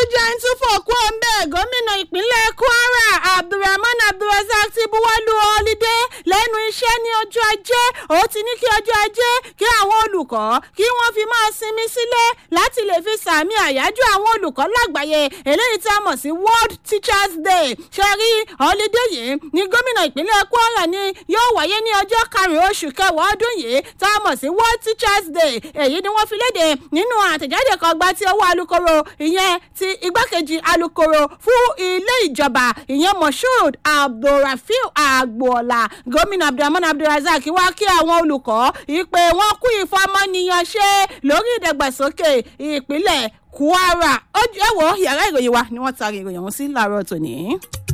tún jẹ́ ń tún fòkú ọ̀nbẹ́ gómìnà ìpínlẹ̀ kwara abdulrahman abdulrasaq ti buwọ́lu ọlídé lẹ́nu iṣẹ́ ní ọjọ́ ajé ó ti ní kí ọjọ́ ajé kí àwọn olùkọ́ kí wọ́n fi máa sinmi sílé láti lè fi sàmì àyájọ́ àwọn olùkọ́ lágbàáyé eléyìí tí a mọ̀ sí world teachers day ṣe rí ọlídé yìí ní gómìnà ìpínlẹ̀ kwara ni yóò wáyé ní ọjọ́ karùn-ún oṣù kẹwàá ọdún yìí tá a mọ̀ sí world teachers day èyí ni wọ́n fi léde nínú àtẹ̀jáde kan gbá tí owó alukoro ìyẹn ti igbákejì alukoro fún ilé ìjọba ìyẹn moshood abdulrafiu agboola gómìnà abdulrahman abdulrasaq wá kí àwọn olùkọ́ ìpè wọn kú ìfọmọnìyàn ṣe lórí ìdàgbàsókè ìpínlẹ̀ kwara ó jẹ́ wò yàrá ìròyìn wa ni wọ́n taari ìròyìn ọ̀hún sí láàárọ̀ tòní.